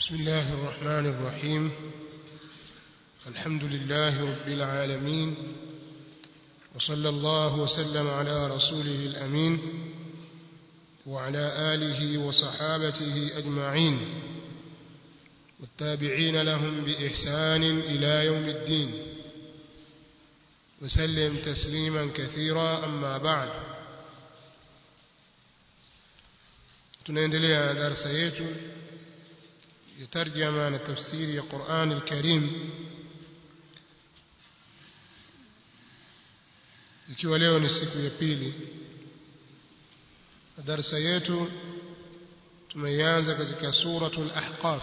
بسم الله الرحمن الرحيم الحمد لله رب العالمين وصلى الله وسلم على رسوله الأمين وعلى آله وصحابته أجمعين والتابعين لهم بإحسان إلى يوم الدين وسلم تسليما كثيرا أما بعد tunaendelea na darasa yetu ya tarjama na tafsiri ya Qur'an al-Karim ikiwa leo ni siku ya pili darasa yetu tumeianza katika suratul ahqaf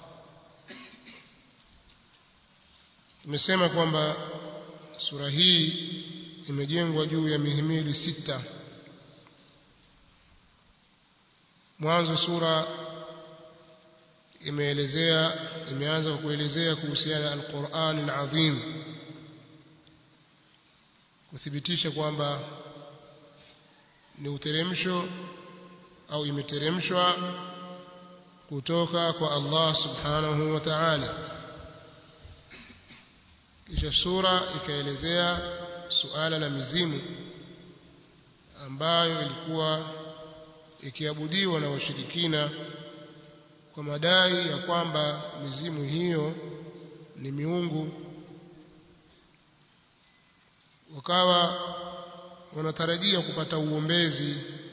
tumesema kwamba sura hii imejengwa juu ya mihimili sita mwanzo sura imeelezea imeanza kwa kuelezea kuhusiana na Al-Qur'an al-Azim kuthibitisha kwamba ni uteremsho au imeteremshwa kutoka kwa Allah subhanahu wa ta'ala kisha sura ikaelezea suala la mizimu ambayo ilikuwa ikiabudiwa na washirikina kwa madai ya kwamba mizimu hiyo ni miungu wakawa wanatarajia kupata uombezi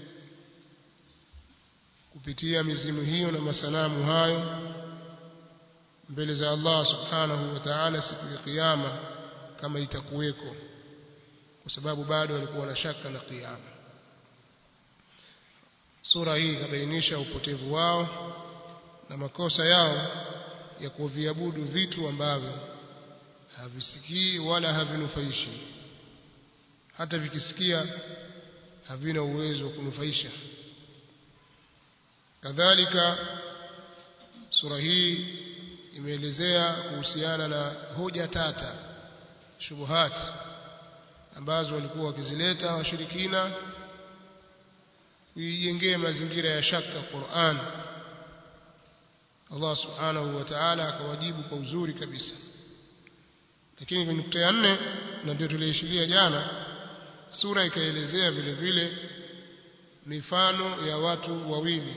kupitia mizimu hiyo na masanamu hayo mbele za Allah subhanahu wa ta'ala siku ya kiyama kama itakuweko kwa sababu bado walikuwa na shaka na kiyama sura hii ikabainisha upotevu wao na makosa yao ya kuviabudu vitu ambavyo havisikii wala havinufaishi hata vikisikia havina uwezo wa kunufaisha kadhalika sura hii imeelezea kuhusiana na hoja tata shubuhat ambazo walikuwa wakizileta washirikina kuijengea mazingira ya shaka Qur'an Allah subhanahu wa ta'ala akawajibu kwa uzuri kabisa lakini kwenye nukta ya nne na ndio tuliishiria jana sura ikaelezea vile vile mifano ya watu wawili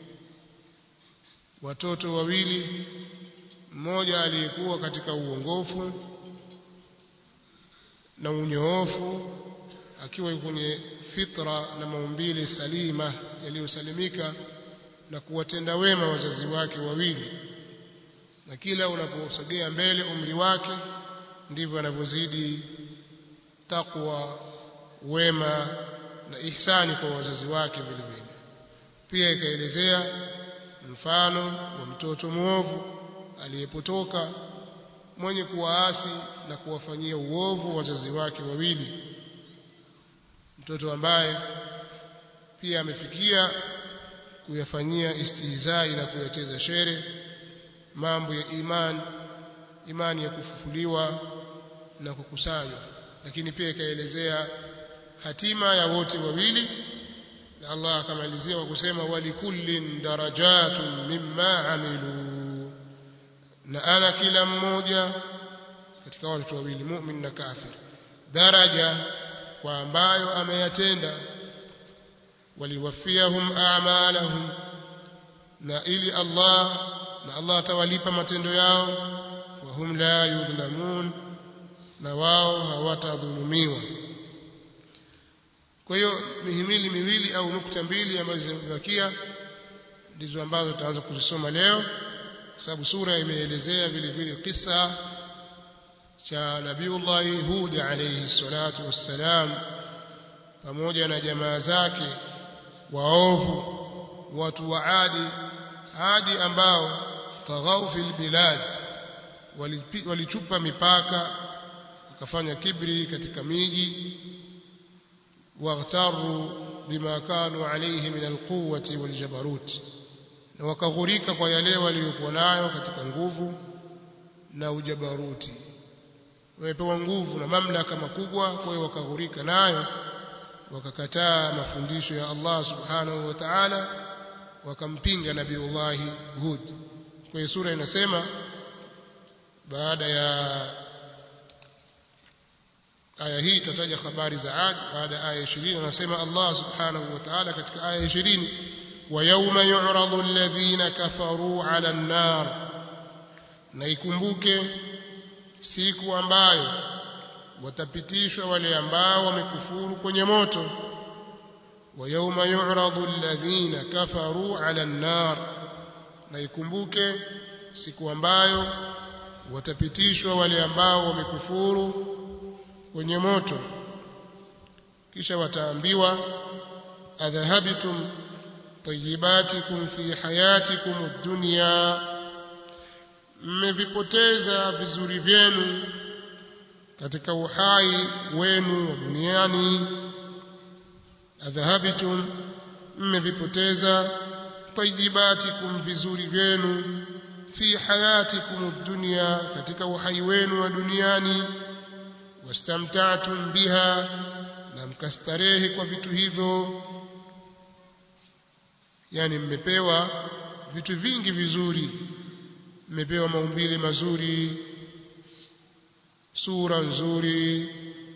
watoto wawili mmoja aliyekuwa katika uongofu na unyoofu akiwa kwenye fitra na maumbile salima yaliyosalimika na kuwatenda wema wazazi wake wawili na kila unaposogea mbele umri wake ndivyo anavyozidi takwa wema na ihsani kwa wazazi wake vile vile pia ikaelezea mfano wa mtoto mwovu aliyepotoka mwenye kuwaasi na kuwafanyia uovu wazazi wake wawili mtoto ambaye pia amefikia kuyafanyia istihzai na kuyacheza shere mambo ya imani imani ya kufufuliwa na kukusanywa lakini pia ikaelezea hatima ya wote wawili na Allah akamalizia kwa kusema walikullin darajatun mimma amilu na ana kila mmoja katika watu wawili mu'min na kafir daraja kwa ambayo ameyatenda waliwafiyahum a'malahum na ili Allah na Allah atawalipa matendo yao wa hum la yudhlamun na wao hawatadhulumiwa kwa hiyo mihimili miwili au nukta mbili ambazo zimebakia ndizo ambazo tutaanza kuzisoma leo kwa sababu sura imeelezea vile vile kisa cha Nabiullahi Hud alayhi salatu wassalam pamoja na jamaa zake waovu watu wa Adi Adi ambao taghau fil bilad walichupa mipaka wakafanya kibri katika miji waghtaru bima kanu alayhi min alquwwati waljabarut na wakaghurika kwa yale waliokuwa nayo katika nguvu na ujabaruti wamepewa nguvu na mamlaka makubwa kwa hiyo wakaghurika nayo wakakataa mafundisho ya Allah subhanahu wa ta'ala wakampinga nabiullahi Hud kwa hiyo sura inasema baada ya aya hii itataja habari za Ad baada ya aya 20 anasema Allah subhanahu wa ta'ala katika aya 20 wa yawma yu'radu alladhina kafaru 'ala an-nar na ikumbuke siku ambayo watapitishwa wale ambao wamekufuru kwenye moto wa yawma yu'radu alladhina kafaru 'ala an-nar na ikumbuke siku ambayo watapitishwa wale ambao wamekufuru kwenye moto kisha wataambiwa adhahabtum tayyibatikum fi hayatikum ad-dunya mmevipoteza vizuri vyenu katika uhai wenu wa duniani adhahabtum mmevipoteza tayyibatikum vizuri vyenu fi hayatikum ad-dunya katika uhai wenu wa duniani wastamta'tum biha na mkastarehe kwa vitu hivyo yani mmepewa vitu vingi vizuri mmepewa maumbile mazuri sura nzuri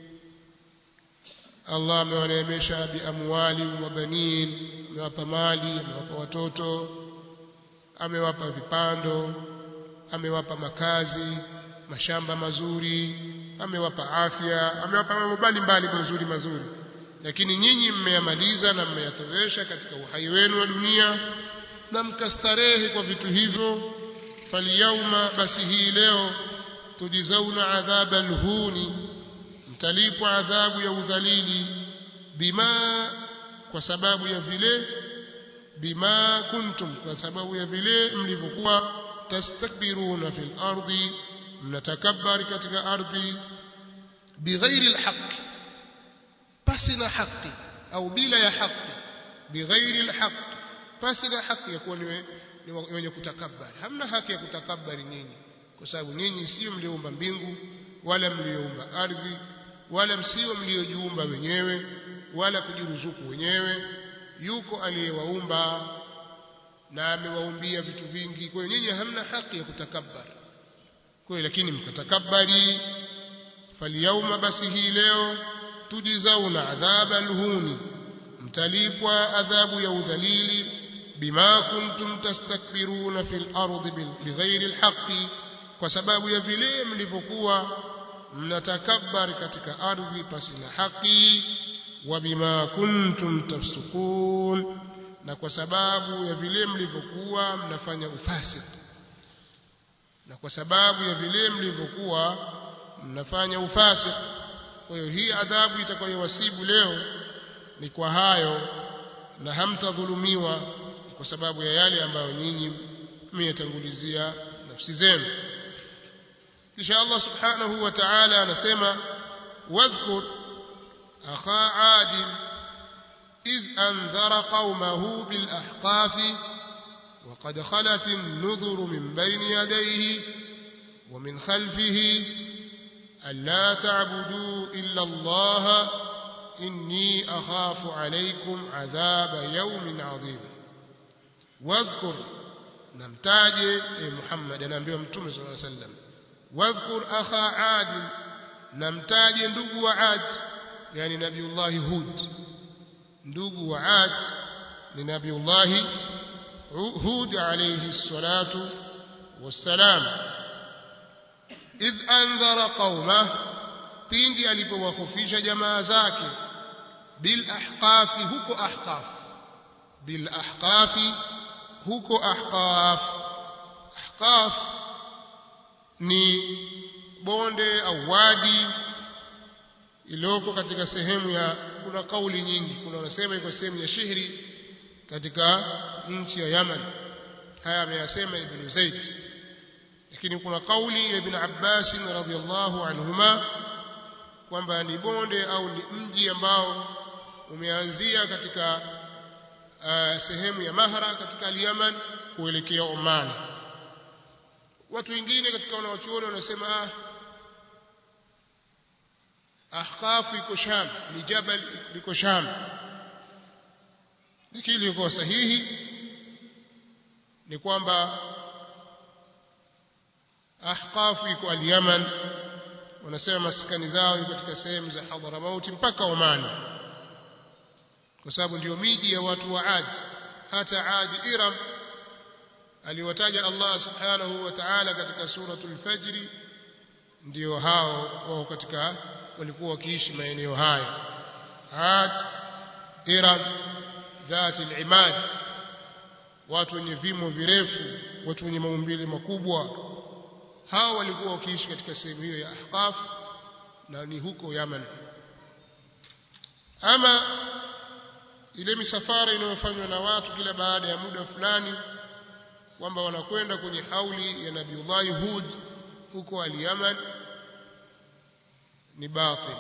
Allah amewaneemesha biamwali wa banin amewapa mali amewapa watoto amewapa vipando amewapa makazi mashamba mazuri amewapa afya amewapa mambo mbalimbali mazuri mazuri lakini nyinyi mmeyamaliza na mmeyatowesha katika uhai wenu wa dunia na mkastarehe kwa vitu hivyo falyauma basi hii leo tujizauna adhaba alhuni mtalipwa adhabu ya udhalili bima kwa sababu ya vile bima kuntum kwa sababu ya vile mlivyokuwa tastakbiruna fil ardi mnatakabari katika ardhi bighairi alhaq pasi na haki au bila ya haki bighairi alhaq pasi na haki ya kuwa ni wenye kutakabari hamna haki ya kutakabari nyinyi kwa sababu nyinyi sio mlioumba mbingu wala mlioumba ardhi wala msio mliojiumba wenyewe wala kujiruzuku wenyewe yuko aliyewaumba na amewaumbia vitu vingi kwa hiyo nyinyi hamna haki ya kutakabari kwa lakini mkatakabari falyauma basi hii leo tujizauna adhaba alhuni mtalipwa adhabu ya udhalili bima kuntum tastakbiruna fil ardi bighairi alhaqi kwa sababu ya vile mlivyokuwa mnatakabari katika ardhi pasi na haki wa bima kuntum tafsukun na kwa sababu ya vile mlivyokuwa mnafanya ufasiki na kwa sababu ya vile mlivyokuwa mnafanya ufasiki kwa hiyo hii adhabu itakayowasibu leo ni kwa hayo na hamtadhulumiwa kwa sababu ya yale ambayo nyinyi mmeyatangulizia nafsi zenu kisha Allah subhanahu wa ta'ala anasema wadhkur akha adil إذ أنذر قومه بالأحقاف وقد خلت النذر من بين يديه ومن خلفه ألا تعبدوا إلا الله إني أخاف عليكم عذاب يوم عظيم واذكر نمتاج محمد نبي متوم صلى الله عليه وسلم واذكر أخا عاد نمتاج ندق عاد يعني نبي الله هود ndugu wa Ad ni Nabiullahi Hud alayhi salatu wassalam idh andhara qauma pindi alipowakufisha jamaa zake bil ahqafi huko ahqaf bil ahqafi huko ahqaf ahqaf ni bonde au wadi iliyoko katika sehemu ya kuna kauli nyingi kuna wanasema iko sehemu ya shihri katika nchi ya Yaman haya ameyasema Ibn Zaid lakini kuna kauli ya Ibn Abbas radhiallahu anhuma kwamba ni bonde au ni mji ambao umeanzia katika uh, sehemu ya Mahra katika al-Yaman kuelekea Oman watu wengine katika wanawachuoni wanasema ah ahqaf iko sham ni jabal liko sham lakini liko sahihi ni kwamba ahqaf iko al-Yaman wanasema maskani zao iko katika sehemu za Hadramaut mpaka Oman kwa sababu ndio miji ya watu wa Ad hata Ad Iram aliwataja Allah subhanahu wa ta'ala katika suratul Fajr ndio hao wao katika walikuwa wakiishi maeneo hayo Ad Iram dhati al-imad watu wenye vimo virefu watu wenye maumbile makubwa hao walikuwa wakiishi katika sehemu hiyo ya Ahqaf na ni huko Yaman ama ile misafara inayofanywa na watu kila baada ya muda fulani kwamba wanakwenda kwenye hauli ya Nabiullahi Hud huko al-Yaman ni batil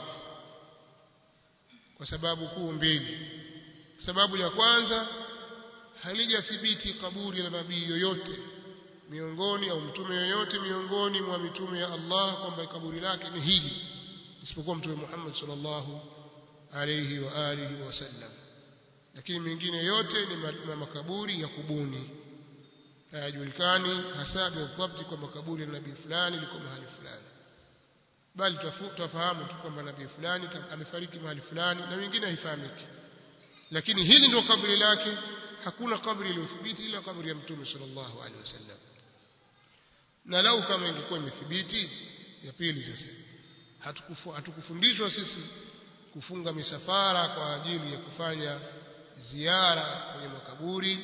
kwa sababu kuu mbili sababu ya kwanza halijathibiti kaburi la nabii yoyote miongoni au mtume yoyote miongoni mwa mitume ya Allah kwamba kaburi lake ni hili isipokuwa mtume Muhammad sallallahu alayhi wa alihi wasallam lakini mengine yote ni makaburi ya kubuni hayajulikani hasa bidhabti kwa makaburi ya nabii fulani liko mahali fulani bali tufahamu tu kwamba nabii fulani amefariki mahali fulani na wengine haifahamiki lakini hili ndio kaburi lake hakuna kaburi iliyothibiti ila kaburi ya mtume sallallahu alaihi wasallam na lau kama ingekuwa imethibiti ya pili sasa hatukufundishwa sisi kufunga misafara kwa ajili ya kufanya ziara kwenye makaburi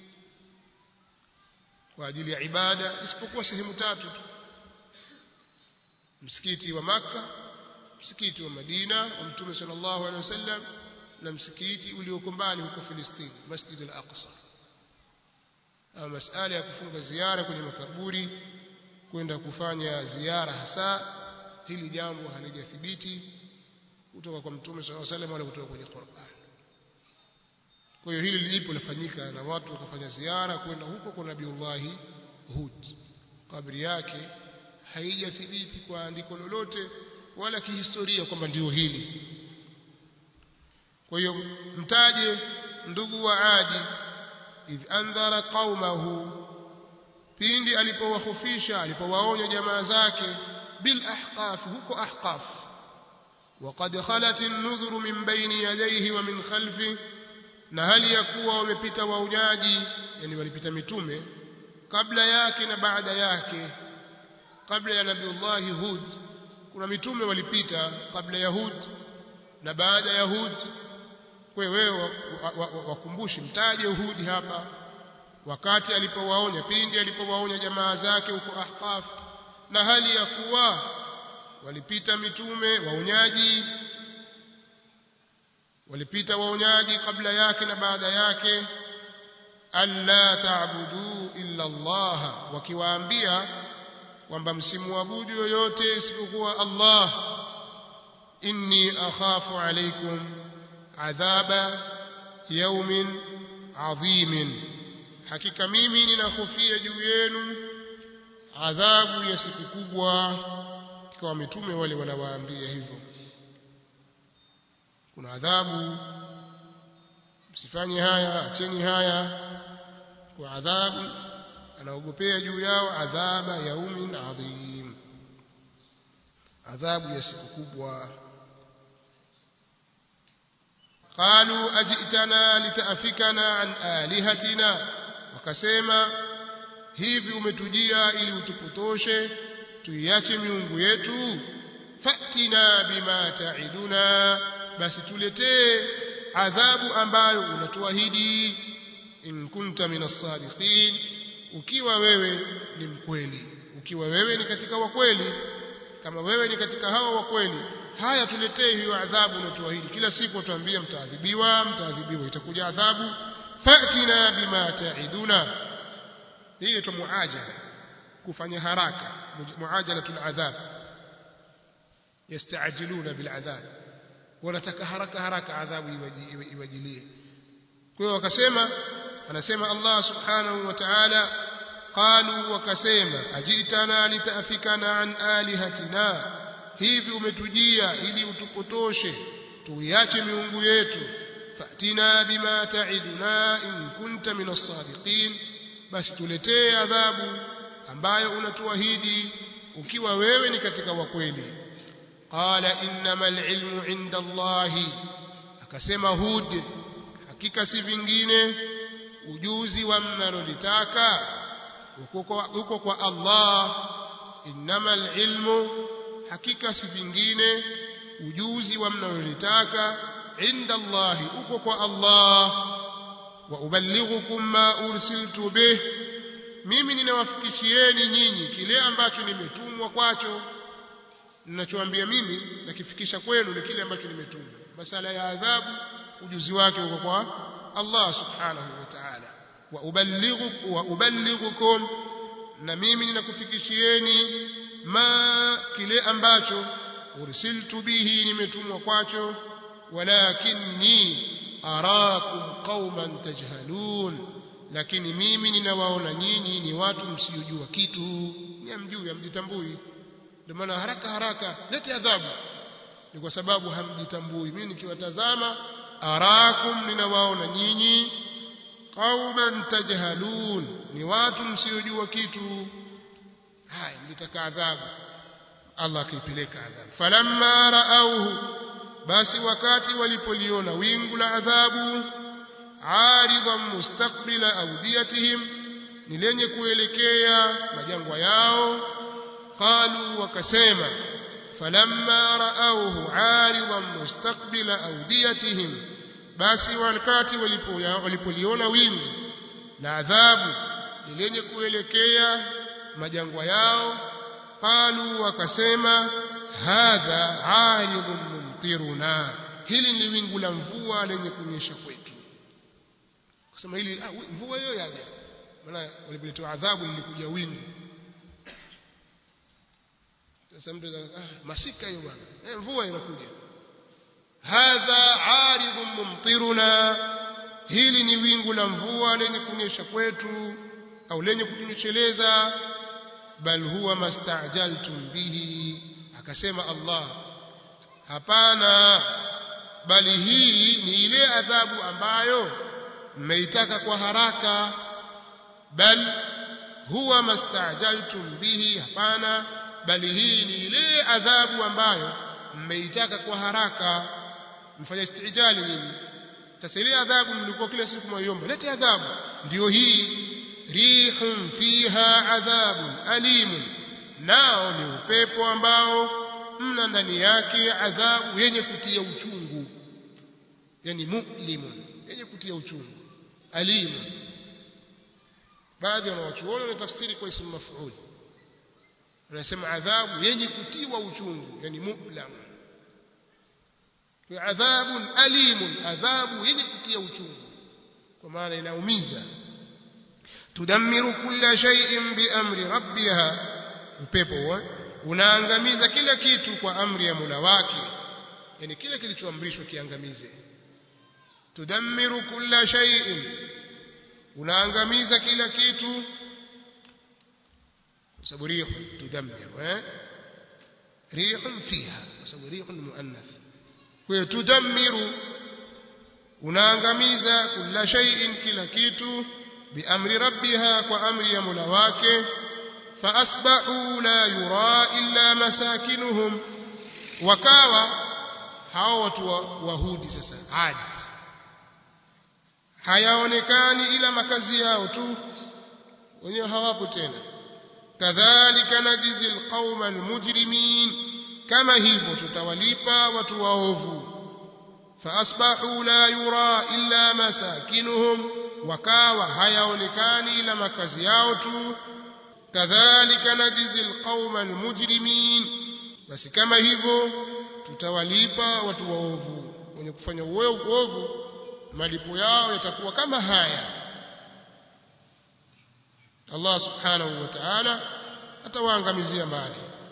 kwa ajili ya ibada isipokuwa sehemu tatu tu msikiti wa maka msikiti wa Madina wa Mtume sallallahu alaihi wasallam na msikiti ulioko mbali huko Filistini Masjid al-Aqsa ama masala ya kufunga ziara kwenye makaburi kwenda kufanya ziara hasa hili jambo halijathibiti kutoka kwa Mtume sallallahu alaihi wasallam wala kutoka kwenye Qur'an kwa hiyo hili lilipo lafanyika na watu wakafanya ziara kwenda huko kwa Nabiullahi Hud kabri yake haijathibiti kwa andiko lolote wala kihistoria kwamba ndio hili kwa hiyo mtaje ndugu wa Adi idh andhara qaumahu pindi alipowahofisha alipowaonya jamaa zake bil ahqaf huko ahqaf وقد خلت النذر من بين يديه ومن خلفه na hali ya kuwa wamepita waunyaji yani walipita mitume kabla yake na baada yake kabla ya nabiullahi hud kuna mitume walipita kabla ya hud na baada ya hud kwa wewe wakumbushi mtaje hudi hapa wakati alipowaonya pindi alipowaonya jamaa zake huko ahqaf na hali ya kuwa walipita mitume waunyaji walipita waonyaji kabla yake na baada yake alla ta'budu illa Allah wakiwaambia kwamba msimuabudu yoyote isipokuwa Allah inni akhafu alaykum adhaba yawmin adhimin hakika mimi ninahofia juu yenu adhabu ya siku kubwa kwa mitume wale wanawaambia hivyo kuna adhabu msifanye haya acheni haya kwa adhabu anaogopea juu yao adhaba yaumin adhim adhabu ya siku kubwa قالوا أجئتنا لتأفكنا عن آلهتنا wakasema hivi umetujia ili utupotoshe tuiache miungu yetu fatina bima taiduna basi tuletee adhabu ambayo unatuahidi in kunta minas sadiqin ukiwa wewe ni mkweli ukiwa wewe ni katika wakweli kama wewe ni katika hao wakweli haya tuletee hiyo adhabu unatuahidi kila siku tuambia mtaadhibiwa mtaadhibiwa itakuja adhabu fatina bima taiduna hii inaitwa muajala kufanya haraka muajalatul adhab yastajiluna bil adhab wanataka haraka haraka adhabu iwajilie kwa hiyo wakasema anasema Allah subhanahu wa ta'ala qalu wakasema ajitana litafikana an alihatina hivi umetujia ili utupotoshe tuiache miungu yetu fatina bima ta'iduna in kunta minas sadiqin basi tuletee adhabu ambayo unatuahidi ukiwa wewe ni katika wa kweli qala innamal ilmu inda Allahi akasema Hud hakika si vingine ujuzi wa mnalolitaka uko kwa Allah innamal ilmu hakika si vingine ujuzi wa mnalolitaka inda Allahi uko kwa Allah wa uballighukum ma ursiltu bih mimi ninawafikishieni nyinyi kile ambacho nimetumwa kwacho ninachoambia mimi nakifikisha kwenu ni kile ambacho nimetumwa masala ya adhabu ujuzi wake uko kwa Allah subhanahu wa ta'ala wa uballighukum wa uballighukum na mimi ninakufikishieni ma kile ambacho ursiltu bihi nimetumwa kwacho walakinni arakum qauman tajhalun lakini mimi ninawaona nyinyi ni watu msiojua kitu ni amjui hamjitambui ndio maana haraka haraka lete adhabu ni kwa sababu hamjitambui mimi nikiwatazama arakum ninawaona nyinyi qauman tajhalun ni watu msiojua kitu haya mlitaka adhabu Allah akaipeleka adhabu falamma raauhu basi wakati walipoliona wingu la adhabu aridan mustaqbila awdiyatihim ni lenye kuelekea majangwa yao qalu wakasema falamma raauhu aridan mustaqbila awdiyatihim basi wakati walipoliona wingu la adhabu ni lenye kuelekea majangwa yao qalu wakasema hadha aridun mumtiruna hili ni wingu la mvua lenye kunyesha kwetu kusema hili ah, mvua hiyo yaja maana walipoletewa adhabu lilikuja wingu sasa mtu ah, masika hiyo bwana eh, mvua inakuja hadha aridun mumtiruna hili ni wingu la mvua lenye kunyesha kwetu au lenye kutunyesheleza bal huwa mastajaltum bihi akasema Allah hapana bali hii ni ile adhabu ambayo mmeitaka kwa haraka bal huwa mastajaltum bihi hapana bali hii ni ile adhabu ambayo mmeitaka kwa haraka mfanya istijali nini sasa ile adhabu mlikuwa kila siku mwaiomba lete adhabu ndio hii rihun fiha adhabun alimun nao ni upepo ambao mna ndani yake adhabu yenye kutia uchungu yani mulimun yenye kutia uchungu alimun baadhi ya wanawachuoni wanatafsiri kwa ismu maf'ul wanasema adhabu yenye kutiwa uchungu yani mulam adhabun alimun adhabu yenye kutia uchungu kwa maana inaumiza tudammiru kulla shay'in biamri rabbiha upepo unaangamiza kila kitu kwa amri ya Mola wake yani kile kilichoamrishwa kiangamize tudammiru kulla shay'in unaangamiza kila kitu sababu rihu tudammiru eh rihun fiha sababu rihun muannath kwa tudammiru unaangamiza kulla shay'in kila kitu biamri rabbiha kwa amri ya Mola wake فأصبحوا لا يرى إلا مساكنهم وكاوا hao watu wahudi sasa adi hayaonekani ila makazi yao tu wenyewe hawapo tena kadhalika najizi alqauma almujrimin kama hivyo tutawalipa watu waovu faasbahu la yura illa masakinuhum wakawa hayaonekani ila makazi yao tu kadhalika najizi alqauma almujrimin basi kama hivyo tutawalipa watu waovu wenye kufanya uovu malipo yao yatakuwa kama haya Allah subhanahu wa ta'ala atawaangamizia mbali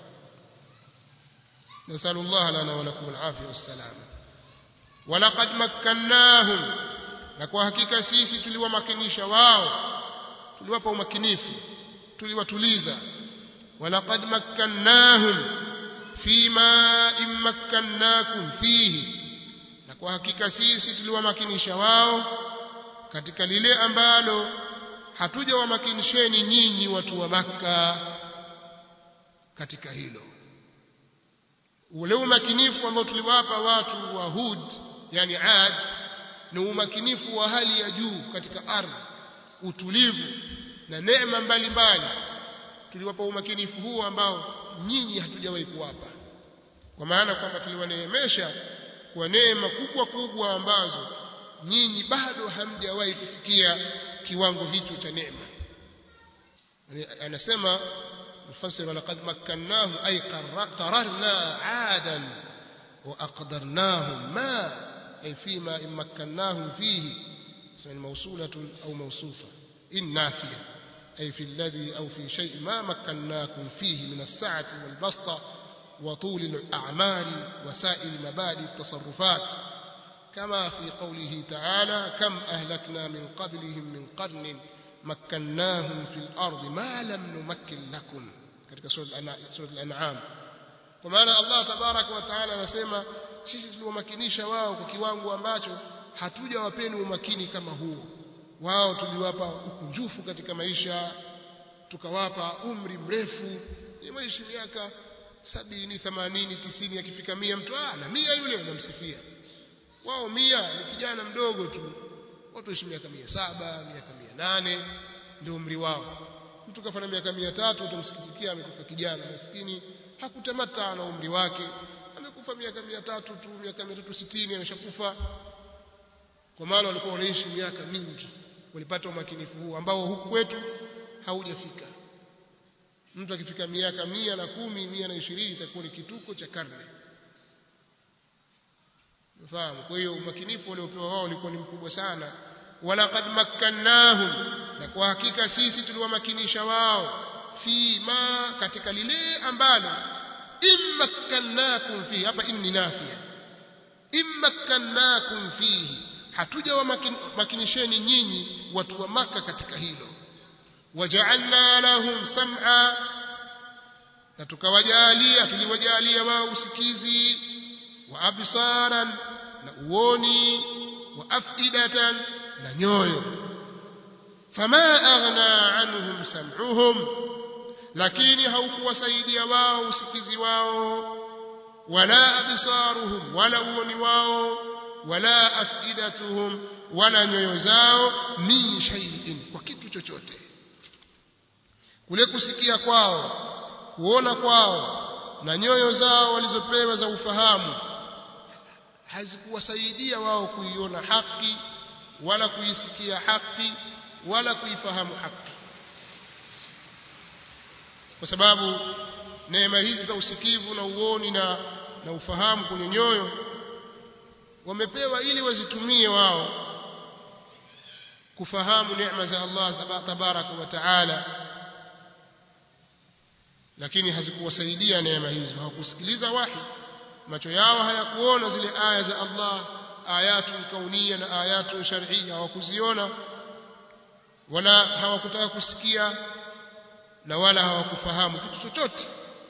نسأل الله لنا ولكم العافية والسلام ولقد مكناهم na kwa hakika sisi tuliwamakinisha wao tuliwapa umakinifu tuliwatuliza walaqad makkannahum fima immakkannakum fihi na kwa hakika sisi tuliwamakinisha wao katika lile ambalo hatujawamakinisheni nyinyi watu wa makka katika hilo ule umakinifu ambao tuliwapa watu wa Hud yani Ad ni umakinifu wa hali ya juu katika ardhi utulivu na neema mbalimbali tuliwapa umakinifu huo ambao nyinyi hatujawahi kuwapa kwa maana kwamba tuliwaneemesha kwa neema kubwa kubwa ambazo nyinyi bado hamjawahi kufikia kiwango hicho cha neema anasema مفسر ولقد مكناهم أي قررنا عادا وأقدرناهم ما أي فيما إن مكناهم فيه اسم موصولة أو موصوفة إن نافية أي في الذي أو في شيء ما مكناكم فيه من السعة والبسطة وطول الأعمال وسائر مبادئ التصرفات كما في قوله تعالى كم أهلكنا من قبلهم من قرن مكناهم في الأرض ما لم نمكن لكم katika sura al-an'am kwa maana Allah tabaraka wa taala anasema sisi tuliwamakinisha wao kwa kiwango ambacho hatujawapeni umakini kama huo wao tuliwapa ukunjufu katika maisha tukawapa umri mrefu imeishi miaka sabini themanini tisini akifika mia mtu ah na mia yule anamsifia wao mia ni kijana mdogo tu watu waishi miaka mia saba miaka mia nane ndio umri wao mtu kafanya miaka mia tatu utamsikitikia amekufa kijana maskini hakutamata na umri wake amekufa miaka mia tatu tu miaka mia tatu sitini ameshakufa kwa maana walikuwa wanaishi miaka mingi walipata umakinifu huu ambao huku kwetu haujafika mtu akifika miaka mia na kumi mia na ishirini itakuwa ni kituko cha karne Unafahamu? Kwa hiyo umakinifu waliopewa wao ulikuwa ni mkubwa sana. Walaqad makkannahum, na kwa hakika sisi tuliwamakinisha wao fi ma, katika lile ambalo immakkannakum fihi. Hapa inni nafia, immakkannakum fihi, hatuja wamakinisheni nyinyi watu wa Maka katika hilo. Wajaalna lahum sam'a, na tukawajalia, tuliwajalia wao usikizi wa absaran na uoni wa afidatan na nyoyo fama aghna anhum sam'uhum lakini haukuwasaidia wao usikizi wao wala absaruhum wala uoni wao wala afidatuhum wala nyoyo zao min shay'in kwa kitu chochote kule kusikia kwao kuona kwao na nyoyo zao walizopewa za ufahamu hazikuwasaidia wao kuiona haki wala kuisikia haki wala kuifahamu haki kwa sababu neema hizi za usikivu na uoni na, na ufahamu kwenye nyoyo wamepewa ili wazitumie wao kufahamu neema za Allah tabaraka wa taala lakini hazikuwasaidia neema hizo hawakusikiliza wahi macho yao hayakuona zile aya za Allah ayatu kaunia na ayatu shar'iyya hawakuziona wala hawakutaka kusikia na wala hawakufahamu kitu chochote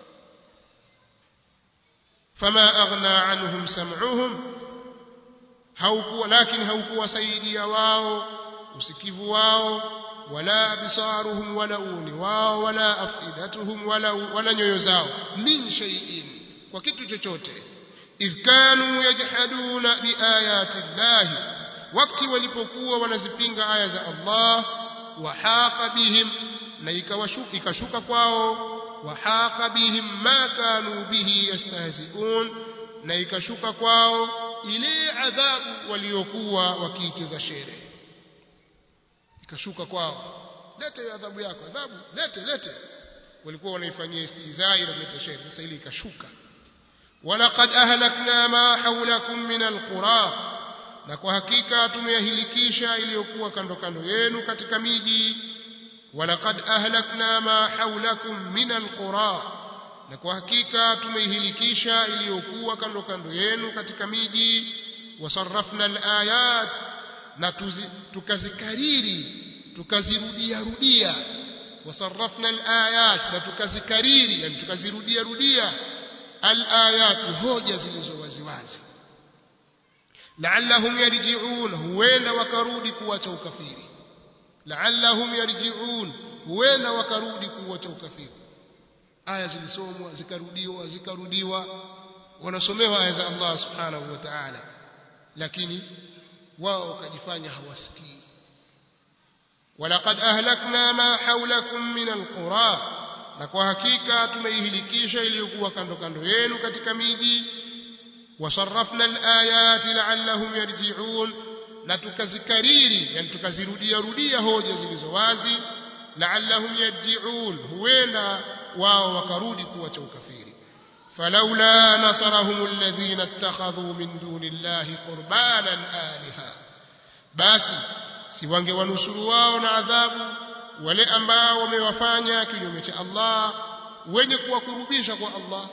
fama aghna anhum sam'uhum haukuwa lakini haukuwasaidia wao usikivu wao wala absaruhum wala uni wao wala afidatuhum wala wala nyoyo zao min shay'in kwa kitu chochote idh kanu yajhaduna biayati llahi wakati walipokuwa wanazipinga aya za Allah wahaqa bihim na ikawashuka ikashuka kwao wahaqa bihim ma kanu bihi yastahzi'un na ikashuka kwao ile adhabu waliokuwa wakiicheza shere ikashuka kwao lete adhabu yako adhabu lete lete walikuwa wanaifanyia istihzai na kuleta shere sasa ile ikashuka walaqad ahlakna ma hawlakum min alqura na kwa hakika tumeyahilikisha iliyokuwa kando kando yenu katika miji walaqad ahlakna ma hawlakum min alqura na kwa hakika tumeihilikisha iliyokuwa kando kando yenu katika miji wasarrafna alayat na tukazikariri tukazirudia rudia wasarrafna alayat na tukazikariri yani tukazirudia rudia alayat hoja zilizo waziwazi la'allahum yarji'un huenda wakarudi kuacha ukafiri la'allahum yarji'un huenda wakarudi kuacha ukafiri aya zilisomwa zikarudiwa zikarudiwa wanasomewa aya za Allah subhanahu wa ta'ala lakini wao wakajifanya hawasikii walaqad ahlakna ma hawlakum min alqura na kwa hakika tumeihilikisha iliyokuwa kando kando yenu katika miji wasarrafna alayati la'allahum yarji'un na tukazikariri yani tukazirudia rudia hoja zilizo wazi la'allahum yarji'un huenda wao wakarudi kuacha ukafiri فلولا نصرهم الذين اتخذوا من دون الله قربانا آلهة basi si wangewanusuru wao na adhabu wale ambao wamewafanya kinyume cha Allah wenye kuwakurubisha kwa Allah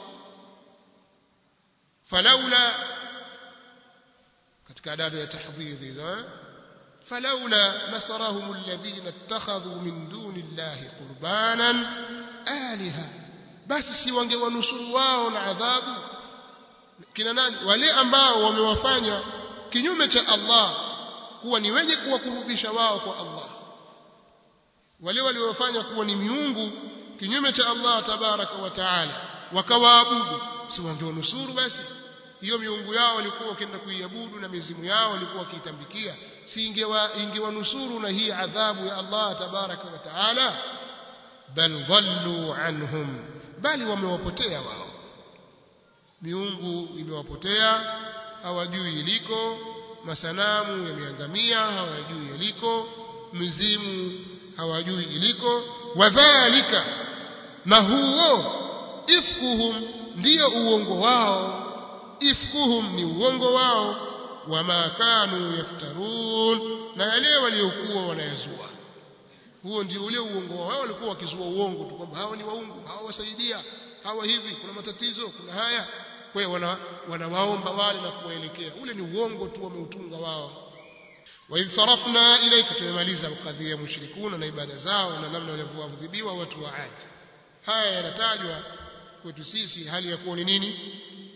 falaula katika adabu ya tahdhiri hizo falaula nasarahum alladhina ittakhadhu min duni llahi qurbanan aliha basi si wangewanusuru wao na adhabu kina nani wale ambao wamewafanya kinyume cha Allah kuwa ni wenye kuwakurubisha wao kwa Allah wale waliofanya kuwa ni miungu kinyume cha Allah tabaraka wa taala wakawaabudu si wangewanusuru basi hiyo miungu yao walikuwa wakienda kuiabudu na mizimu yao walikuwa wakiitambikia si ingewa ingewanusuru na hii adhabu ya Allah tabaraka wa taala bal dhallu anhum bali wamewapotea wao miungu imewapotea hawajui iliko masanamu yameangamia hawajui iliko mizimu hawajui iliko wadhalika na huo ifkuhum ndiyo uongo wao ifkuhum ni uongo wao wama kanu yaftarun na yale waliokuwa wanayazua huo ndio ule uongo wao walikuwa wakizua uongo tu kwamba hawa ni waungu hawa wasaidia hawa hivi kuna matatizo kuna haya kwa hiyo wana, wanawaomba wale na kuwaelekea ule ni uongo tu wameutunga wao wa idh sarafna ilayka tumemaliza kadhia ya mushrikuna na ibada zao na namna walivyoadhibiwa watu wa Adi haya yanatajwa kwetu sisi hali ya kuwa ni nini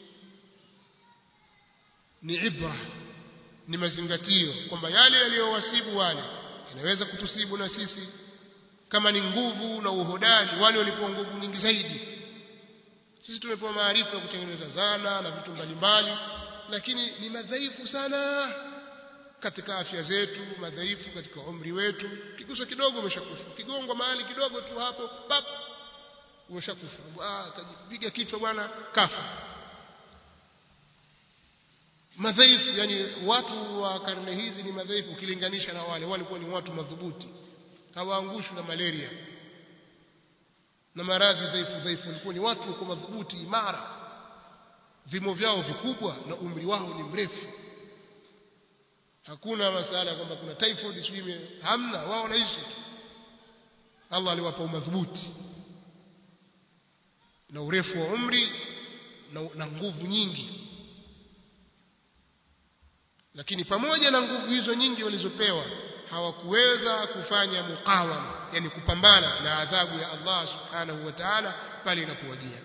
ni ibra ni mazingatio kwamba yale yaliyowasibu wale inaweza kutusibu na sisi kama ni nguvu na uhodari wale walipewa nguvu nyingi zaidi sisi tumepewa maarifa ya kutengeneza zana na vitu mbalimbali lakini ni madhaifu sana katika afya zetu madhaifu katika umri wetu kiguso kidogo umeshakufa kigongwa mahali kidogo tu hapo pap umeshakufa ah kajipiga kichwa bwana kafa madhaifu yani watu wa karne hizi ni madhaifu ukilinganisha na wale walikuwa ni watu madhubuti hawaangushwi na malaria na maradhi dhaifu dhaifu walikuwa ni watu wako madhubuti imara vimo vyao vikubwa na umri wao ni mrefu hakuna masala kwamba kuna typhoid sijui hamna wao wanaishi Allah aliwapa umadhubuti na urefu wa umri na, na nguvu nyingi lakini pamoja na nguvu hizo nyingi walizopewa hawakuweza kufanya mukawama yani kupambana na adhabu ya Allah subhanahu wa ta'ala pale inapowajia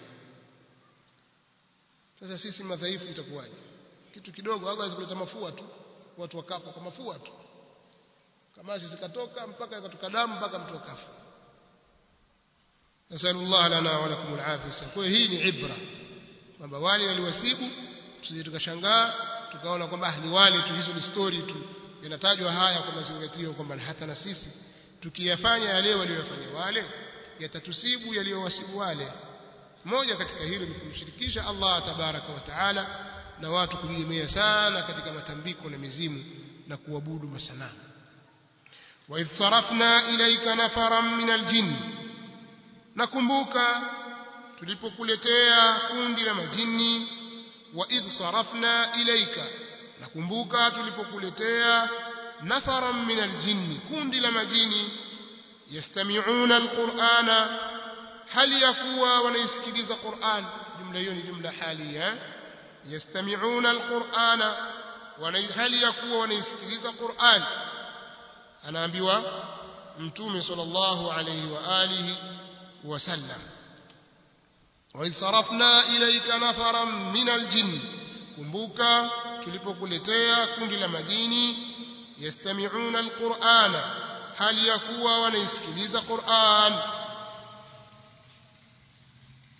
sasa sisi madhaifu itakuwaje kitu kidogo hawezi kuleta mafua tu watu wakafa kwa mafua tu kama zikatoka mpaka ikatoka damu mpaka mtu akafa nasallallahu lana wa lakum alafia kwa hii ni ibra kwamba wale waliwasibu tusije tukashangaa tukaona kwamba ni wale tu hizo ni story tu yanatajwa haya kwa mazingatio kwamba hata na sisi tukiyafanya yale waliyofanya wale yatatusibu yaliyowasibu wale moja katika hilo ni kumshirikisha Allah tabaraka wa taala na watu kujiegemea sana katika matambiko na mizimu na kuabudu masanamu wa idh sarafna ilayka nafaran min aljinn nakumbuka tulipokuletea kundi la majini wa idh sarafna ilayka nakumbuka tulipokuletea nafaran min aljinn kundi la majini yastami'una alqur'ana hali yakuwa wanaisikiliza Qur'an jumla hiyo ni jumla halia yastami'una alqur'ana hali yakuwa wanaisikiliza Qur'an anaambiwa mtume sallallahu alayhi wa alihi wasallam وإذ صرفنا إليك نفرا من الجن kumbuka tulipokuletea kundi la majini yastami'una alqur'ana hali yakuwa wanaisikiliza Qur'an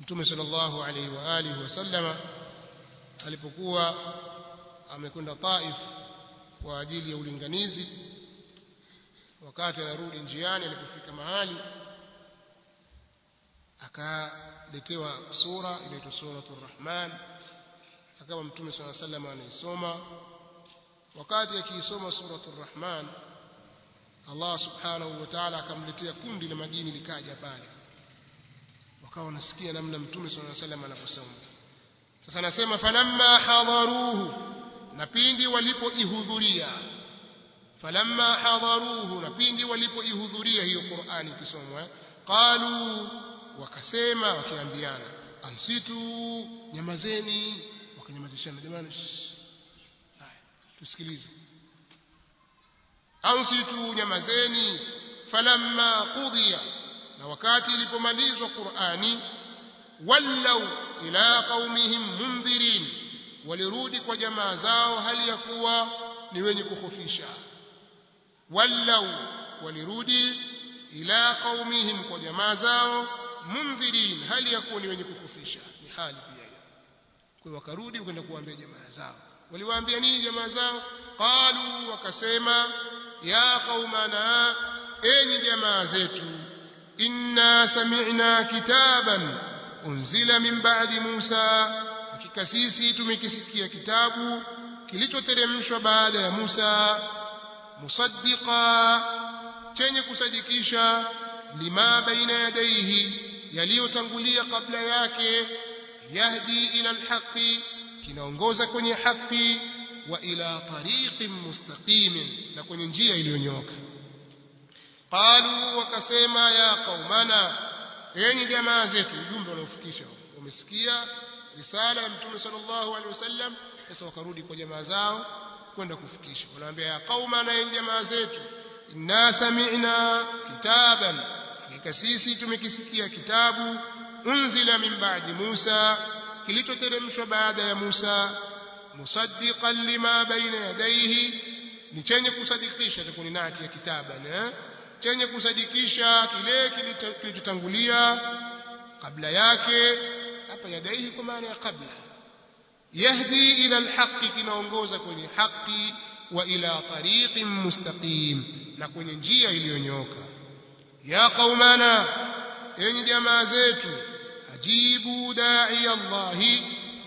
mtume sallallahu alaihi wa alihi wasallama alipokuwa amekwenda Taif kwa ajili ya ulinganizi wakati anarudi njiani alipofika mahali akaletewa sura inaitwa suratul rahman akawa mtume swalla sallam anaisoma wakati akiisoma suratul rahman Allah subhanahu wa ta'ala akamletea kundi la majini likaja pale wakawa wanasikia namna mtume swalla sallam anaposoma sasa anasema falamma hadaruhu na pindi walipoihudhuria falamma hadaruhu na pindi walipoihudhuria hiyo Qur'ani ikisomwa qalu wakasema wakiambiana ansitu nyamazeni wakanyamazishana jamani haya tusikilize ansitu nyamazeni falamma qudiya na wakati ilipomalizwa Qur'ani wallau ila qaumihim mundhirin walirudi kwa jamaa zao hali ya kuwa ni wenye kukhofisha wallau walirudi ila qaumihim kwa jamaa zao mundhirin hali ya kuwa ni wenye kukhofisha ni hali pia hiyo kwa hiyo wakarudi kwenda kuambia jamaa zao waliwaambia nini jamaa zao qalu wakasema ya qaumana enyi jamaa zetu inna sami'na kitaban unzila min ba'di Musa hakika sisi tumekisikia kitabu kilichoteremshwa baada ya Musa musaddiqa chenye kusadikisha lima baina yadayhi yaliyotangulia kabla yake yahdi ila alhaqi kinaongoza kwenye haki wa ila tariqin mustaqimin na kwenye njia iliyonyooka qalu wakasema ya qaumana enyi jamaa zetu ujumbe unaofikisha wamesikia risala ya mtume sallallahu alaihi wasallam sasa wakarudi kwa jamaa zao kwenda kufikisha wanaambia ya qaumana enyi jamaa zetu inna sami'na kitaban hakika sisi tumekisikia kitabu unzila min ba'di Musa kilichoteremshwa baada ya Musa musaddiqan lima baina yadayhi ni chenye kusadikisha takuni nati ya kitaban eh? chenye kusadikisha kile kilichotangulia kabla yake hapa yadaihi kwa maana ya kabla yahdi ila alhaqi kinaongoza kwenye haki wa ila tariqin mustaqim na kwenye njia iliyonyooka ya qaumana enyi jamaa zetu ajibu da'i Allahi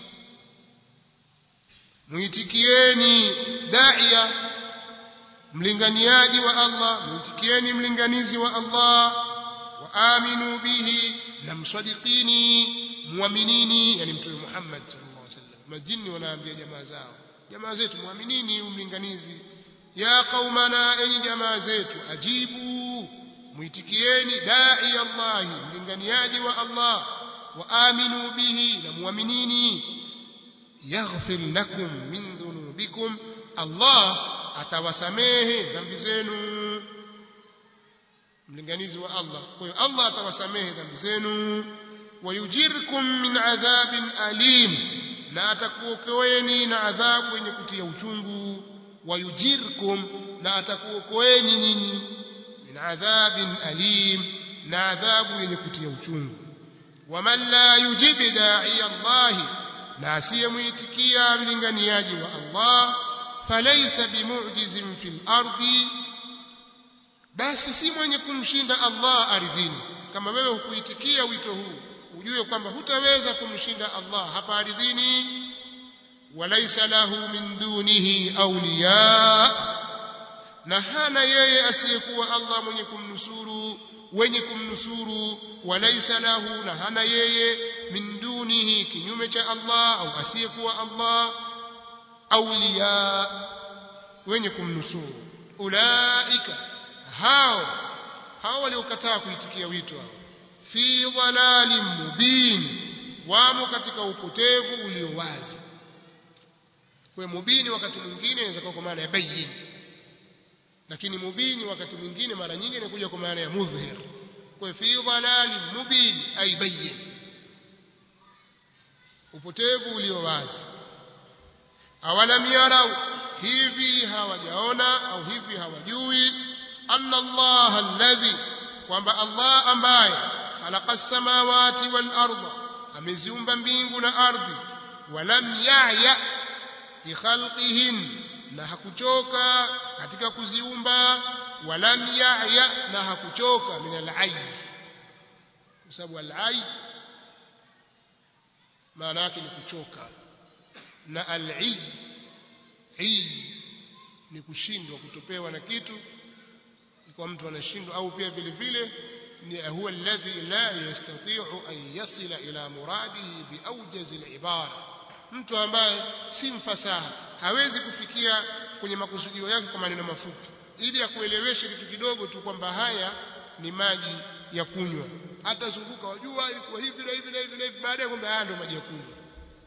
muitikieni da'iya mlinganiaji wa Allah muitikieni mlinganizi wa Allah wa aminu bihi na msadiqini muaminini yani mtume Muhammad sallallahu alaihi wasallam majini wanaambia jamaa zao jamaa zetu muaminini mlinganizi ya qaumana enyi jamaa zetu ajibu muitikieni dai Allah mlinganiaji wa Allah wa aminu bihi na muaminini yaghfir lakum min dhunubikum Allah atawasamehe dhambi zenu mlinganizi wa Allah kwa hiyo Allah atawasamehe dhambi zenu wayujirkum min adhabin alim na atakuokoeni na adhabu yenye kutia uchungu wayujirkum na atakuokoeni nyinyi min adhabin alim na adhabu yenye kutia uchungu waman la yujib da'i Allah na asiyemuitikia mlinganiaji wa Allah falaysa bimu'jizin fil ardi basi si mwenye kumshinda Allah ardhini kama wewe hukuitikia wito huu ujue kwamba hutaweza kumshinda Allah hapa ardhini walaysa lahu min dunihi awliya na hana yeye asiyekuwa Allah mwenye kumnusuru wenye kumnusuru walaysa lahu na hana yeye min dunihi kinyume cha Allah au asiyekuwa Allah awliya wenye kumnusuru ulaika hao hao waliokataa kuitikia wito hao fi dhalalin mubin wamo katika upotevu ulio wazi kwa mubini wakati mwingine inaweza kuwa kwa maana ya bayyin lakini mubini wakati mwingine mara nyingi inakuja kwa maana ya mudhhir kwa fi dhalalin mubin ay bayyin upotevu ulio wazi awalam yarau hivi hawajaona au hivi hawajui anna Allah alladhi kwamba Allah ambaye khalaqa as-samawati wal arda ameziumba mbingu na ardhi walam yahya fi khalqihin na hakuchoka katika kuziumba walam yahya na hakuchoka min al-ayy kwa sababu al-ayy maana yake ni kuchoka na al-ayy ni kushindwa kutopewa na kitu kwa mtu anashindwa au pia vile vile ni huwa alladhi la yastati'u an yasila ila muradihi biawjaz al-ibara mtu ambaye si mfasaha hawezi kufikia kwenye makusudio yake kwa maneno mafupi ili akueleweshe kitu kidogo tu kwamba haya ni maji ya kunywa hata zunguka wajua ilikuwa hivi na hivi na hivi na hivi baadaye kwamba haya ndio maji ya kunywa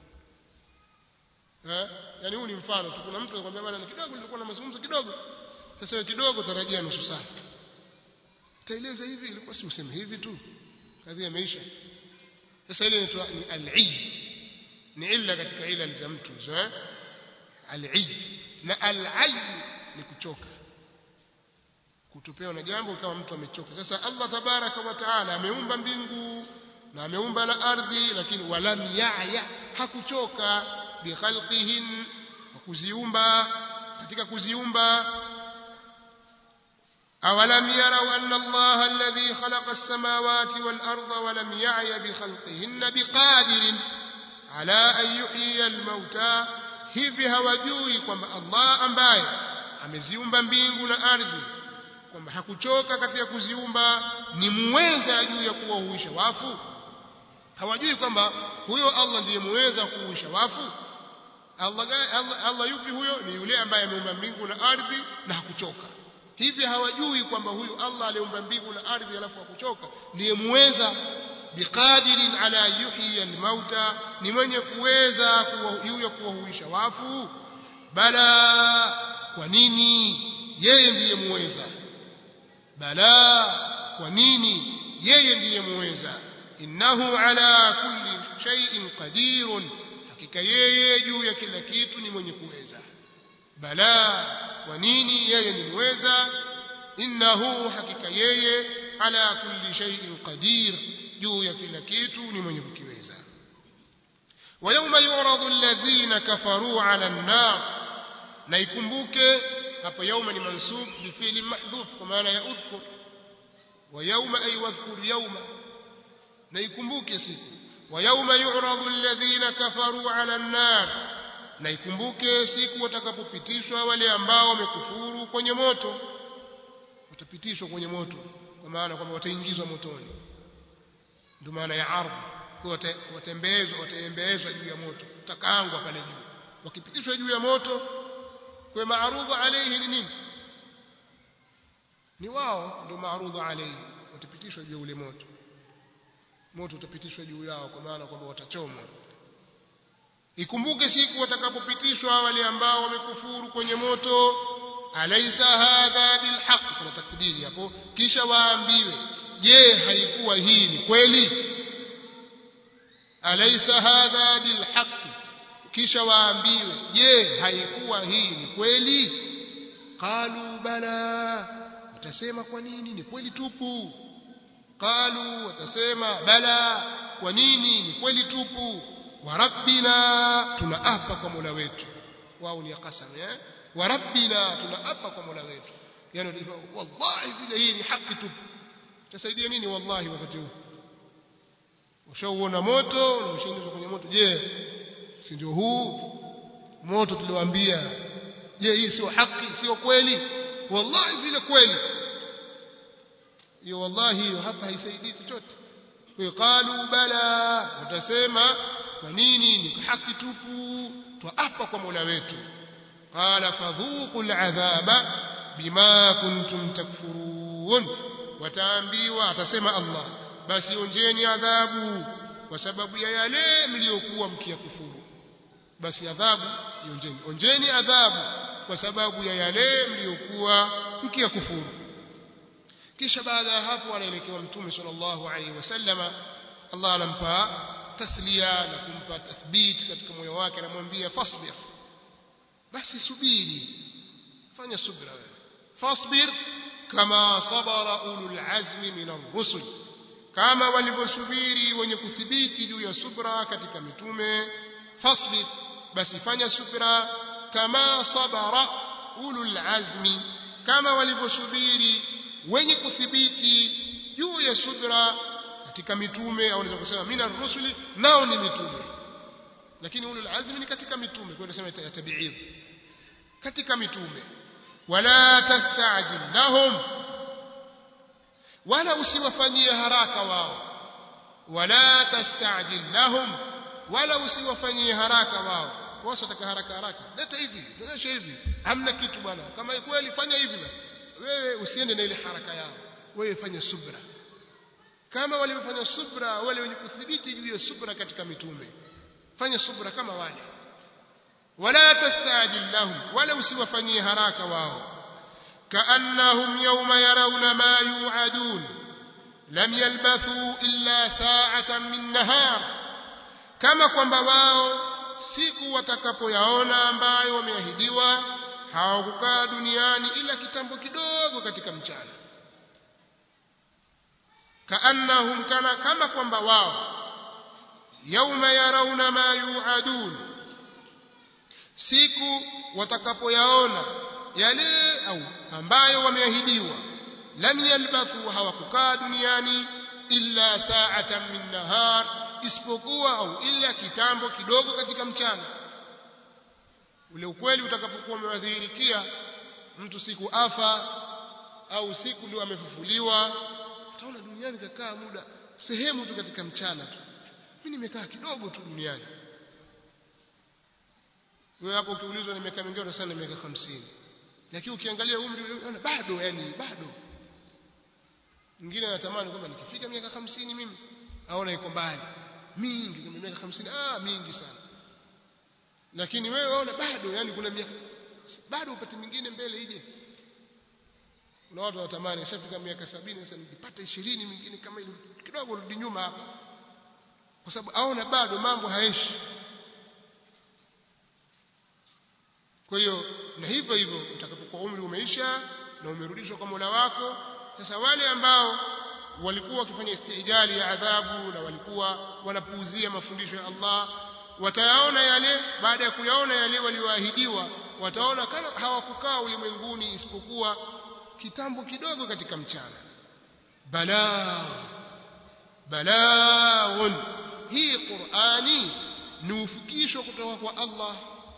eh yani huu ni mfano tu kuna mtu anakuambia bwana kidogo nilikuwa na mazungumzo kidogo sasa wewe kidogo tarajia nusu saa utaeleza hivi ilikuwa si useme hivi tu kadhi imeisha sasa ile inaitwa ni al-id ni illa katika ila za mtu hizo eh al-id na al-ayy ni kuchoka kutopewa na jambo kama mtu amechoka sasa Allah tabaraka wa taala ameumba mbingu na ameumba la ardhi lakini walam ya'ya hakuchoka bikhalqihin kuziumba katika kuziumba أولم يروا أن الله الذي خلق السماوات والأرض ولم يعي بخلقهن بقادر على أن يحيي الموتى hivi hawajui kwamba Allah ambaye ameziumba mbingu na ardhi kwamba hakuchoka katika kuziumba ni muweza juu ya kuwahuisha wafu hawajui kwamba huyo Allah ndiye muweza kuhuisha wafu Allah, Allah, Allah yupi huyo ni yule ambaye ameumba mbingu na ardhi na hakuchoka hivi hawajui kwamba huyu Allah aliumba mbingu na ardhi alafu hakuchoka ndiye muweza biqadirin ala yuhyi almauta ni mwenye kuweza juu ya kuwahuisha wafu bala kwa nini yeye ndiye muweza bala kwa nini yeye ndiye muweza innahu ala kulli shay'in qadirun hakika yeye juu ya kila kitu ni mwenye kuweza bala kwa nini yeye ni muweza innahu hakika yeye ala kulli shay'in qadir juu ya kila kitu ni mwenye kukiweza ويوم يعرض الذين كفروا على النار na ikumbuke hapo yauma ni mansub bifili mahdhuf kwa maana ya udhkur wa yauma ay wadhkur yauma na ikumbuke siku wa yauma yu'radu alladhina kafaru 'ala an-nar na ikumbuke siku watakapopitishwa wale ambao wamekufuru kwenye moto watapitishwa kwenye moto kwa maana kwamba wataingizwa motoni ndio maana ya ardhi kwa watembezwa wataembezwa juu ya moto takaangwa pale juu wakipitishwa juu ya moto kwa maarudhu alayhi ni nini ni wao ndio maarudhu alayhi watapitishwa juu ya ule moto moto utapitishwa juu yao kwa maana kwamba watachomwa ikumbuke siku watakapopitishwa wale ambao wamekufuru kwenye moto alaysa hadha bilhaq kuna takdiri hapo kisha waambiwe je haikuwa hii ni kweli alaysa hadha bilhaq kisha waambiwe je haikuwa hii ni kweli qalu bala watasema kwa nini ni kweli tupu qalu watasema bala kwa nini ni kweli tupu wa rabbina tunaapa kwa Mola wetu wao ni qasam eh wa rabbina tunaapa kwa Mola wetu yani wallahi vile hii ni haki tupu tasaidia nini wallahi wakati huu ushauona moto na ushaingizwa kwenye moto je si ndio huu moto tuliwaambia je hii sio haki sio kweli wallahi vile kweli hiyo wallahi hiyo hapa haisaidii chochote kwa qalu bala utasema kwa nini ni haki tupu twaapa kwa Mola wetu qala fadhuqul adhaba bima kuntum takfurun wataambiwa atasema Allah basi onjeni adhabu kwa sababu ya yale mliokuwa mkiyakufuru basi adhabu onjeni onjeni adhabu kwa sababu ya yale mliokuwa mkiyakufuru kisha baada ya hapo anaelekewa mtume sallallahu alaihi wasallama Allah anampa taslia na kumpa tathbit katika moyo wake anamwambia fasbir basi subiri fanya subra wewe fasbir kama sabara ulul azmi min ar-rusul kama walivyosubiri wenye kuthibiti juu ya subra katika mitume fasbir basi fanya subra kama sabara ulul azmi kama walivyosubiri wenye kuthibiti juu ya subra katika mitume au unaweza kusema mina rusuli nao ni mitume lakini ulul azmi ni katika mitume kwa hiyo tunasema tabi'id katika mitume wala tastajil lahum wala usiwafanyie haraka wao wala tastajil lahum wala usiwafanyie haraka wao wao wataka haraka haraka leta hivi leta hivi hamna kitu bwana kama kweli fanya hivi basi wewe usiende na ile haraka yao wewe fanya subra kama walivyofanya subra wale wenye kuthibiti juu ya subra katika mitume fanya subra kama wale wala tastajil lahum wala usiwafanyie haraka wao كأنهم يوم يرون ما يوعدون لم يلبثوا إلا ساعة من نهار كما kwamba wao siku watakapoyaona ambayo wameahidiwa hawakukaa duniani ila kitambo kidogo katika mchana kaannahum kana kama kwamba wao yauma yarauna ma yuadun siku watakapoyaona yale au ambayo wameahidiwa lam yalbathu hawakukaa duniani illa sa'atan min nahar isipokuwa au illa kitambo kidogo katika mchana ule ukweli utakapokuwa umewadhihirikia mtu siku afa au siku ndio amefufuliwa utaona duniani kakaa muda sehemu tu katika mchana tu mimi nimekaa kidogo tu duniani wewe hapo ukiulizwa nimekaa mingi unasema miaka 50 lakini ukiangalia umri unaona bado yani bado mwingine anatamani kwamba nikifika miaka 50 mimi aona iko mbali mingi kama miaka 50 ah mingi sana lakini wewe waona bado yani kuna miaka bado upate mingine mbele ije kuna watu wanatamani shafika miaka 70 sasa nipate 20 mingine kama ile kidogo rudi nyuma hapa kwa sababu aona bado mambo haeshi kwa hiyo na hivyo hivyo utakapokuwa umri umeisha na umerudishwa kwa Mola wako sasa wale ambao walikuwa wakifanya istijali ya adhabu na walikuwa wanapuuzia mafundisho ya Allah watayaona yale baada ya kuyaona yale walioahidiwa wataona kama hawakukaa ulimwenguni isipokuwa kitambo kidogo katika mchana balaa balaaun hii Qur'ani ni ufikisho kutoka kwa Allah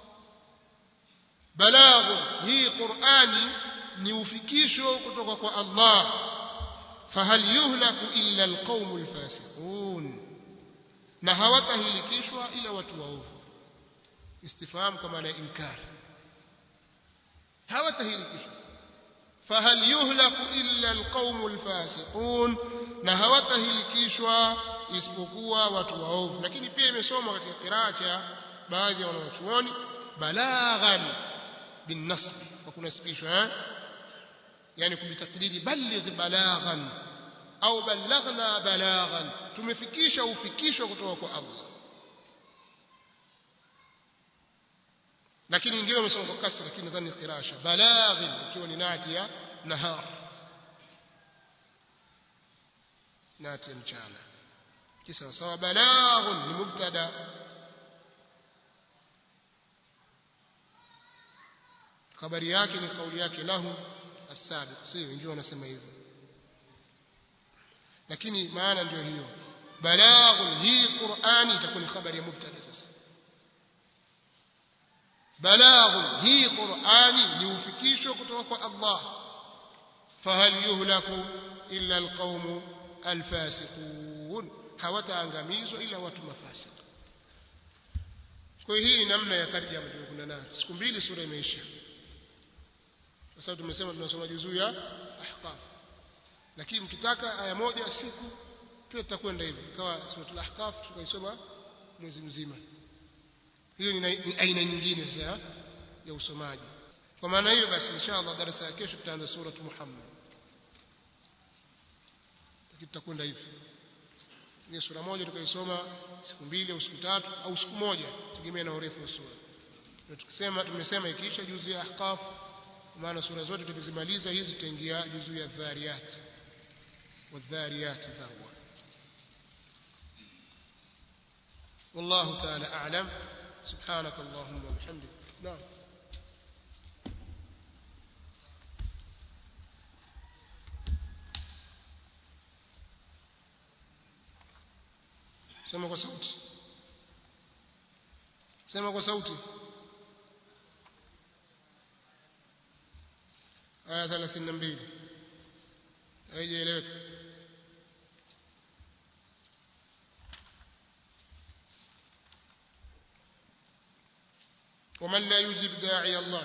balagh hii Qur'ani ni ufikisho kutoka kwa Allah fahal yuhlaku illa alqaumul fasiqun na hawatahilikishwa ila watu waovu istifham kwa maana inkar hawatahilikishwa fahal yuhlaku illa alqaumul fasiqun na hawatahilikishwa isipokuwa watu waovu lakini pia imesomwa katika kiraa cha baadhi ya wanachuoni balaghan بالنصب وكنسبيشها eh? يعني kubitakdiri baligh balaghan au balaghna balaghan tumefikisha ufikisho kutoka kwa Allah lakini wengine wamesema kwa kasra lakini nadhani qirasha balaghin ikiwa ni nati ya nahar nati ya mchana kisa sawa balaghun ni mubtada habari yake ni kauli yake lahu as-sabiq sio wengine wanasema hivyo lakini maana ndio hiyo balagh hii Qur'ani itakuwa ni habari ya mubtada sasa balagh hii Qur'ani ni ufikisho kutoka kwa Allah fahal yuhlaku illa alqawm alfasiqun hawataangamizwa ila watu mafasik kwa hii ni namna ya tarjama tuliyokuwa nayo siku mbili sura imeisha kwa sababu tumesema tunasoma juzuu ya ahqaf lakini mkitaka aya moja siku pia tutakwenda hivi kawa suratul ahqaf tukaisoma mwezi mzima hiyo ni aina nyingine sasa ya usomaji kwa maana hiyo basi inshallah darasa ya kesho tutaanza sura Muhammad lakini tutakwenda hivi ni sura moja tukaisoma siku mbili au siku tatu au siku moja tegemea na urefu wa sura na tukisema tumesema ikiisha juzu ya ahqaf maana sura zote tukizimaliza hizi tutaingia juzu ya dhariyat wadhariyat dhawa والله تعالى أعلم سبحانك اللهم وبحمدك نعم sema kwa sauti sema kwa sauti aya 32 haijaeleweka ومن لا يجيب داعي الله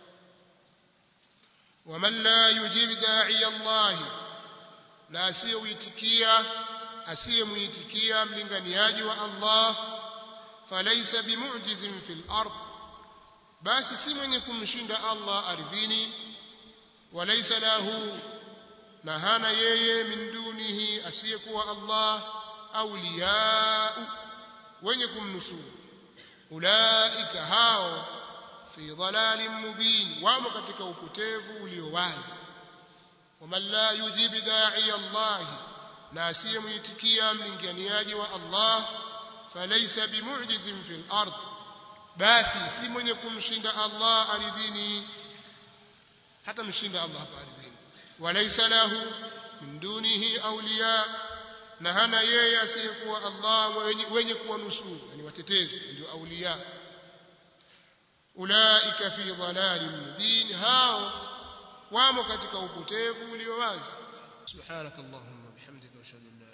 ومن لا يجيب داعي الله na asiyeuitikia asiyemuitikia mlinganiaji wa Allah falaysa bimu'jizin fil ard basi si mwenye kumshinda Allah ardhini walaysa lahu na hana yeye min dunihi asiyekuwa Allah awliya wenye kumnusuru ulaika hao fi dhalalin mubin wamo katika upotevu ulio wazi waman la yujib da'i Allah na asiyemuitikia mlinganiaji wa Allah falaysa bimu'jizin fil ard basi si mwenye kumshinda Allah ardhini hata mshinda Allah hapa ardhini walaysa lahu min dunihi awliya na hana yeye asiyekuwa Allah wenye, wenye kuwanusuru yani watetezi ndio awliya ulaika fi dhalalin mubin hao wamo katika upotevu ulio wazi subhanakallahumma bihamdika wa ashhadu an la